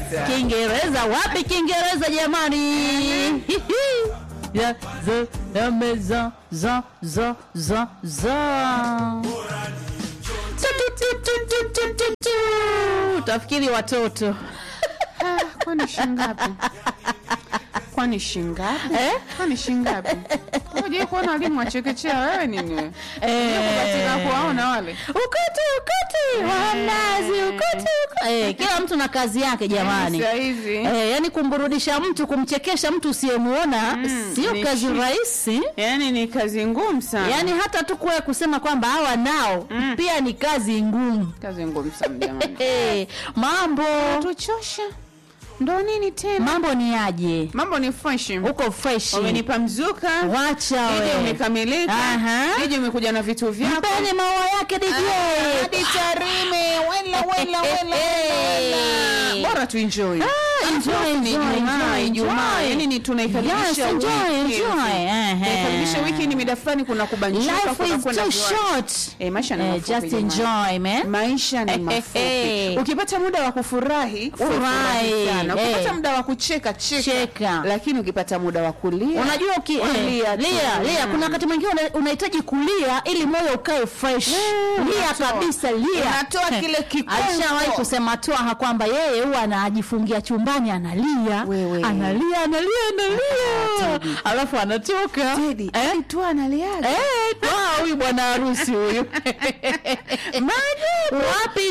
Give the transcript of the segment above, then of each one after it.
Kiingereza. Kiingereza wapi Kiingereza jamani? Ya, za, ya, meza, za, za, za, za. Tu, tu, tu, tu, tu, tu, tu. Tafikiri watoto Ah, kwani shingapi? Kwani shingapi? Eh? Kwani shingapi? Unajua kuona walimu wa chekechea wewe nini wewe? Eh. Katika kuwaona wale. ukati ukati wa mnazi ukati ukati. Eh, kila mtu na kazi yake jamani. Saa hizi. Eh, yani kumburudisha mtu kumchekesha mtu usiyemuona Mm, sio ni kazi shi- rahisi. Yaani ni kazi ngumu sana. Yaani hata tu kuwe kusema kwamba hawa nao Mm. pia ni kazi ngumu. kazi ngumu sana jamani. Eh, mambo Tuchosha. Ndo nini tena? mambo ni aje? Mambo ni fresh. Uko fresh. Umenipa mzuka. Wacha DJ we. umekamilika. Aha. DJ umekuja na vitu vyako. Mpeni maua yake DJ. Hadi Tarime. Wela wela wela wela. Bora tu enjoy. Ah, enjoy, Ni enjoy, Ijumaa, enjoy, Ijumaa. enjoy. Yaani ni tunaikaribisha Yes, enjoy, wiki. enjoy. Ehe. Tunaikaribisha wiki ni mida fulani kuna kubanjuka Life kuna is kwenda too viwanja. short. Eh, maisha ni Eh, mafupi just jamani. enjoy, man. maisha ni mafupi ukipata muda wa kufurahi Furahi. furahi sana ukipata Eh. muda wa kucheka cheka, Cheka. lakini ukipata muda wa kulia Unajua uki eh, Lia tu. lia lia, kuna wakati mwingine una- unahitaji kulia ili moyo ukae fresh. Lia unatoa. kabisa, lia. Unatoa Eh, kile kikongo. Alishawahi kusema Twaha kwamba yeye huwa anajifungia chumbani analia, Wewe. analia, analia, analia, Teddy. alafu anatoka Teddy, eh? tu analiaga Eh, Twaha huyu bwana harusi huyu. Maji wapi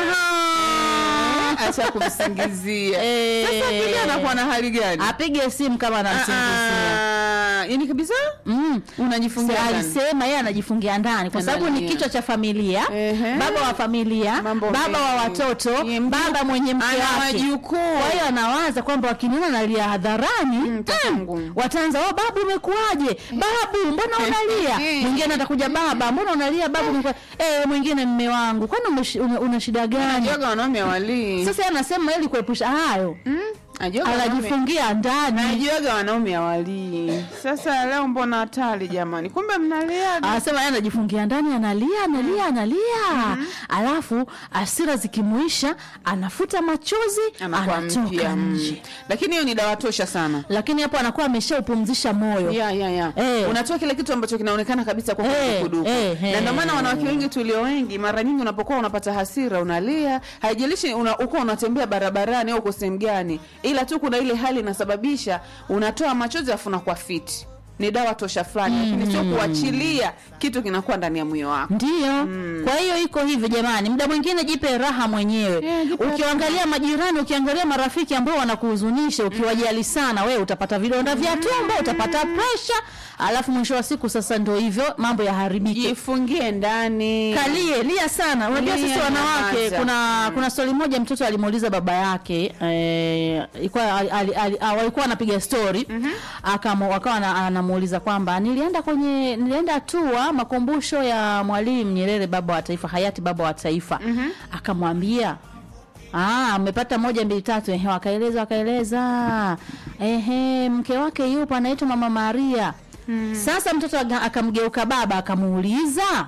Twaha? acha kumsingizia Eh. sasa vile anakuwa na hali gani Apige simu kama anamsingizia. Ah, yani kabisa Mm. unajifungia Sa- ndani. alisema yeye anajifungia ndani kwa sababu ni Analia. kichwa cha familia Ehe. baba wa familia Mambo baba wa mengi. watoto Ni mju- baba mwenye mke ana wake majukuu. kwa hiyo anawaza kwamba wakiniona nalia hadharani Mm, itakuwa mm, ngumu. wataanza oh, babu umekuaje babu mbona unalia mwingine atakuja baba mbona unalia babu umekuwa eh mwingine mme wangu kwani umeshi- una, una shida gani Ajoga wanaume walii sasa yeye anasema ili kuepusha hayo Ajoga wanaume- anajifungia ndani najuaga wanaume awalii sasa leo mbona hatari jamani kumbe mnaliaga anasema yeye anajifungia ndani analia analia analia alafu asira zikimuisha anafuta machozi anakuwa anatoka mpya mm. nje lakini hiyo ni dawa tosha sana lakini hapo anakuwa ameshaupumzisha moyo ya ya ya Eh. unatoa kile kitu ambacho kinaonekana kabisa kwa Eh, kudukuduku eh, na eh. ndio maana wanawake wengi tulio wengi mara nyingi unapokuwa unapata hasira unalia haijalishi una, uko unatembea barabarani au uko sehemu gani ila tu kuna ile hali inasababisha unatoa machozi afu unakuwa fiti ni dawa tosha fulani lakini sio kuachilia kitu kinakuwa ndani ya moyo wako ndiyo kwa hiyo iko hivyo jamani muda mwingine jipe raha mwenyewe Eh, jipe ukiangalia majirani ukiangalia marafiki ambao wanakuhuzunisha ukiwajali sana wewe utapata vidonda vya tumbo utapata presha alafu mwisho wa siku sasa ndo hivyo mambo yaharibike jifungie ndani kalie lia sana unajua Lia, sisi wanawake nyamaza. kuna kuna swali moja mtoto alimuuliza baba yake eh, ilikuwa ali- ali- ali- ah, walikuwa wanapiga story akamu akawa ana- anamuuliza kwamba nilienda kwenye nilienda tua makumbusho ya mwalimu Nyerere baba wa taifa hayati baba wa taifa akamwambia Ah, umepata moja mbili tatu ehe, wakaeleza wakaeleza. Ehe, mke wake yupo anaitwa Mama Maria. Sasa mtoto aga- akamgeuka baba akamuuliza,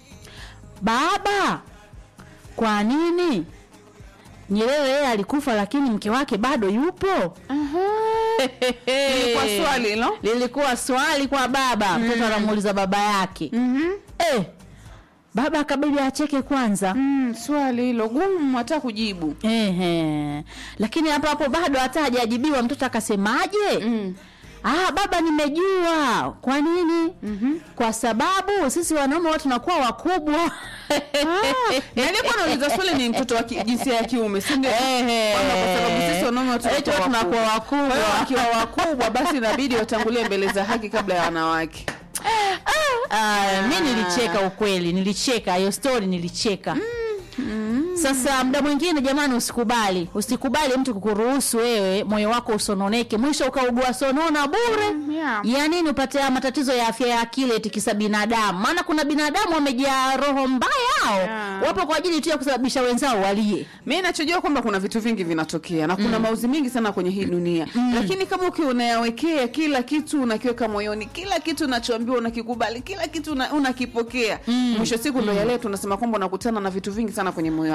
baba, kwa nini Nyerere yeye alikufa lakini mke wake bado yupo? Ilikuwa swali hilo? Lilikuwa swali kwa baba. Mtoto anamuuliza baba yake. Eh, baba akabidi acheke kwanza. mm, swali hilo gumu hata kujibu Ehe. Lakini hapo hapo bado hata hajajibiwa mtoto akasemaje? mm. Ah, baba nimejua. Kwa nini? Kwa sababu sisi wanaume watu tunakuwa wakubwa. na aliyekuwa anauliza swali ni mtoto wa ki- jinsia ya kiume si ndio Ehe. Kwamba kwa sababu sisi wanaume watu Eti tunakuwa tunakuwa wakubwa. Kwa hiyo wakiwa wakubwa basi inabidi watangulie mbele za haki kabla ya wanawake Ah, mi nilicheka ukweli, nilicheka hiyo story nilicheka. Sasa muda mwingine jamani, usikubali usikubali mtu kukuruhusu wewe moyo wako usononeke, mwisho ukaugua sonona bure. Mm, yeah. Ya nini upate haya matatizo ya afya ya akili eti kisa binadamu? Maana kuna binadamu wamejaa roho mbaya hao, Yeah. wapo kwa ajili tu ya kusababisha wenzao walie. mi nachojua kwamba kuna vitu vingi vinatokea na kuna mauzi mingi sana kwenye hii dunia lakini kama ukiwa unayawekea kila kitu unakiweka moyoni kila kitu unachoambiwa unakikubali kila kitu una- unakipokea mwisho siku ndo yale tunasema kwamba unakutana na vitu vingi sana kwenye moyo wako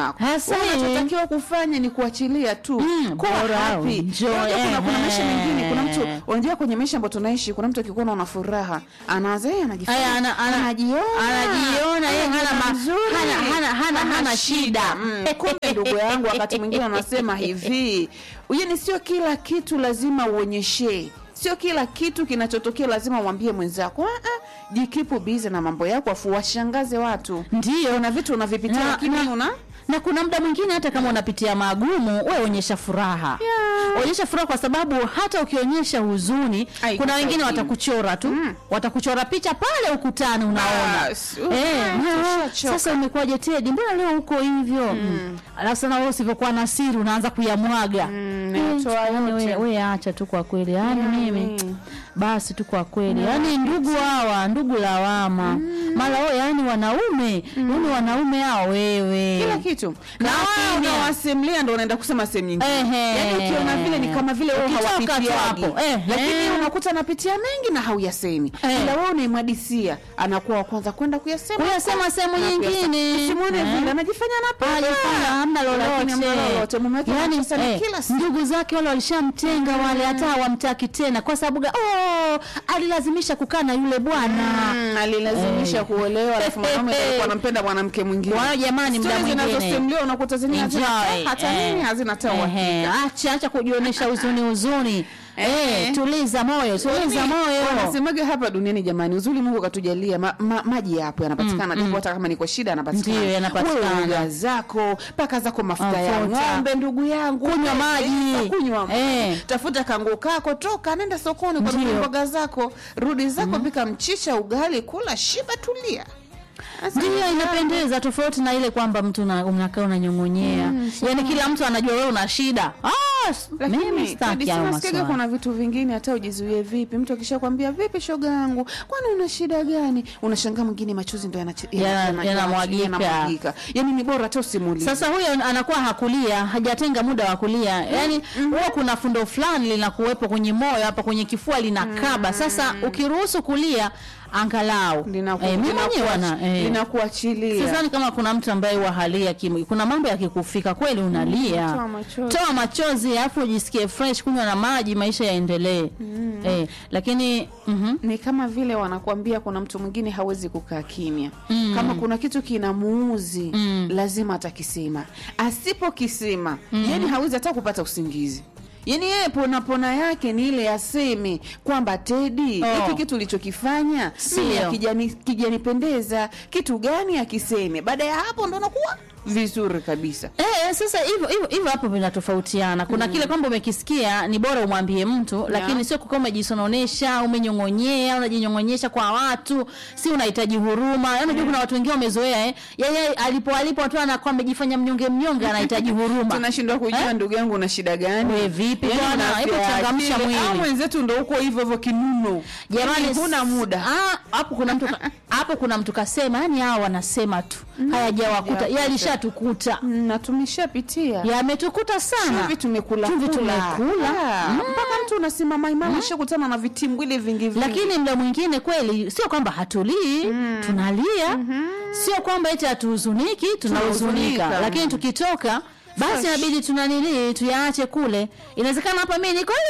wako Hasa, Wewe eh. unachotakiwa kufanya ni kuachilia tu Mm, kuwa bora happy. enjoy, Unajua kuna, kuna eh, maisha mengine kuna mtu eh. unajua kwenye maisha ambayo tunaishi kuna mtu akikuona una furaha anaanza yeye anajifanya Aya, ana- ana- anajiona anajiona yeye hana ma- mzuri. hana- hana- hana- hana shida. Mm, kumbe ndugu yangu wakati mwingine anasema hivi yani sio kila kitu lazima uonyeshe sio kila kitu kinachotokea lazima umwambie mwenzako Ah, ah, jikipu bize na mambo yako afu washangaze watu Ndio. kuna vitu unavipitia Na- lakini na- una na kuna muda mwingine hata kama unapitia magumu we onyesha furaha Yeah. onyesha furaha kwa sababu hata ukionyesha huzuni Ai, kuna wengine kusaidii. watakuchora tu Mm. watakuchora picha pale ukutani unaona Bas, Eh, uh, na- tushachoka. sasa umekuwaje tedi mbona leo uko hivyo mm. alafu sana wewe usivyokuwa na siri unaanza kuyamwaga Mm, Eh, natoa yaani yote. we, we acha tu kwa kweli yaani mimi Mm. basi tu kwa kweli yaani ndugu hawa ndugu lawama mara wao yaani wanaume yaani wanaume hao wewe kila kitu na Lakini- wao unawasimulia ndo unaenda kusema sehemu nyingine Ehe. yaani ukiona vile ni kama vile wewe Ukitoka tu hawapitiagi hapo. Ehe. lakini unakuta anapitia mengi na hauyasemi Eh. ila wewe unaimwadisia anakuwa wa kwanza kwenda kuyasema Kuyasema sehemu Na kuyasema. nyingine. usimwone Eh. vile anajifanya anapenda Hajafanya hamna Lakini hamna lolote lolote mume wake yani anacheza ni eh, kila siku ndugu zake wale walishamtenga wale hata hawamtaki tena kwa sababu ga- oh, alilazimisha kukaa na yule bwana Mm, alilazimisha Eh. kuolewa alafu mwanaume alikuwa anampenda mwanamke mwingine Kwa hiyo jamani, muda Stori mwingine. zinazosimuliwa unakuta zenyewe hazina Enjoy. hata Eh. nini hazina hata Ehe, uhakika acha acha kujionyesha huzuni huzuni Eh. eh, tuliza moyo tuliza moyo wanasemaga hapa duniani jamani uzuri mungu katujalia ma, ma, maji yapo yanapatikana mm, hata kama niko shida yanapatikana Ndiyo, yanapatikana. Wewe uga zako paka zako mafuta ya Mafuta. ng'ombe ndugu yangu Kunywa maji. Pesa, kunywa maji Eh. tafuta kangu kako toka nenda sokoni kwa Ndiyo. mboga zako rudi zako pika mchicha ugali kula shiba tulia Sasa ndio inapendeza tofauti na ile kwamba mtu una- unakaa unanyong'onyea yaani kila mtu anajua wewe una shida ah, s- mimi lakini sitaki hayo nasikiaga maswala kuna vitu vingine hata ujizuie vipi mtu akishakwambia vipi shoga yangu kwani una shida gani unashangaa mwingine machozi ndo yanachi- Yana- yana- yanamwagika. yanamwagika. yani ni bora hata usimulie sasa huyo anakuwa hakulia hajatenga muda wa kulia yaani huwa kuna fundo fulani linakuwepo kwenye moyo hapa kwenye kifua linakaba sasa ukiruhusu kulia angalau Linaku- eh, mimi mwenyewe linakuachi- wana eh. linakuachilia sidhani kama kuna mtu ambaye wahalia kim kuna mambo yakikufika kweli unalia toa machozi. toa machozi alafu ujisikie fresh kunywa na maji maisha yaendelee eh, lakini mhm. ni kama vile wanakuambia kuna mtu mwingine hawezi kukaa kimya mm. kama kuna kitu kinamuuzi mm. lazima atakisema asipokisema mm. yani hawezi hata kupata usingizi yaani yeye pona pona yake ni ile aseme kwamba tedi hiki Oh. kitu ulichokifanya Sio. mimi hakijani- kijanipendeza kitu gani akiseme baada ya hapo ndo nakuwa vizuri kabisa Eh, sasa hivyo hivyo hivyo hapo vinatofautiana. Kuna kile kwamba umekisikia ni bora umwambie mtu, lakini sio kukaa umejisononesha, umenyong'onyea, unajinyong'onyesha kwa watu, si unahitaji huruma. Yaani unajua kuna watu wengine wamezoea eh. Yeye alipo alipo watu anakuwa amejifanya mnyonge mnyonge anahitaji huruma. tunashindwa kujua ndugu yangu una shida gani We, vipi Yaani bwana? una Hebu afya ya changamsha akili. mwili. Au mwenzetu ndo uko hivyo hivyo kinuno Jamani Yaani huna muda Ah, hapo kuna mtu ka- hapo kuna mtu kasema, yani hao wanasema tu. Hayajawakuta. hayajawakuta. Yalishatukuta. na tumeshapitia Yametukuta sana. chumvi tumekula Chumvi kula. tumekula. Ah, mpaka mtu unasimama imama shakutana na vitimbwili vingi vingi lakini mda mwingine kweli sio kwamba hatulii tunalia sio kwamba eti hatuhuzuniki tunahuzunika Tunahuzunika. lakini tukitoka basi Fresh. inabidi tunanilii tuyaache kule inawezekana hapa mi niko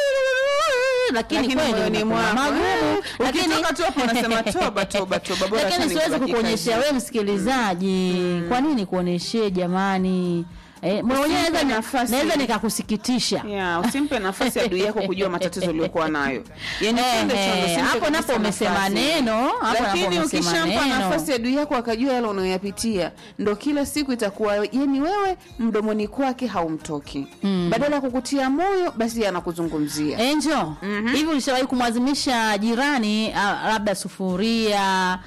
lakini Lakini kweli moyoni unakuwa mwako, magumu eh, lakini ukitoka tu hapo unasema toba, toba, toba, bora hata lakini siwezi nikubaki kukuonyeshea kazi. wewe msikilizaji kwa nini kuonyeshee jamani Eh, mwenyewe Usimpe naweza- nafasi. naweza nikakusikitisha Yeah, usimpe nafasi adui yako kujua matatizo uliokuwa nayo yani Eh, twende chondo, eh, usimpe hapo kabisa napo umesema nafasi. neno, hapo napo lakini umesema ukishampa neno. nafasi adui yako akajua yale unayoyapitia ndo kila siku itakuwa yani wewe mdomoni kwake haumtoki badala ya kukutia moyo basi anakuzungumzia Enjo, hivi ulishawahi kumwazimisha jirani ah, labda sufuria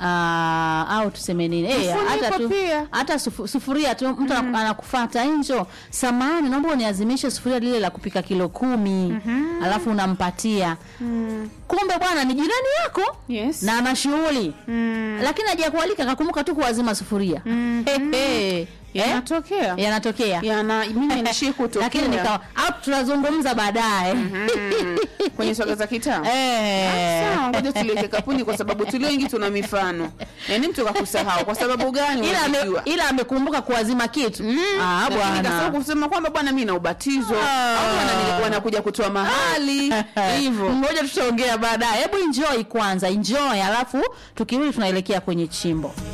ah, au tuseme nini eh, Mfuniko hata tu pia. hata sufu, sufuria tu mtu mm. anakufuata Enjo, samani, naomba uniazimishe sufuria lile la kupika kilo kumi alafu unampatia kumbe bwana ni jirani yako Yes. na ana shughuli Mm. lakini hajakualika akakumbuka tu kuwazima sufuria Hehe. eh? yanatokea yanatokea yana mimi nishii kutokea lakini nikawa au tunazungumza baadaye Mm. kwenye swaga za kitaa Eh. sawa ngoja tuliweke kapuni kwa sababu tulio wengi tuna mifano yaani mtu kakusahau kwa sababu gani ila ame, unajua ila amekumbuka kuazima kitu ah, Lakini kasahau bwana kusema kwamba bwana mi na ubatizo Ah. au wana- wanakuja kutoa mahali hivyo ngoja tutaongea baadaye hebu enjoy kwanza enjoy alafu tukirudi tunaelekea kwenye chimbo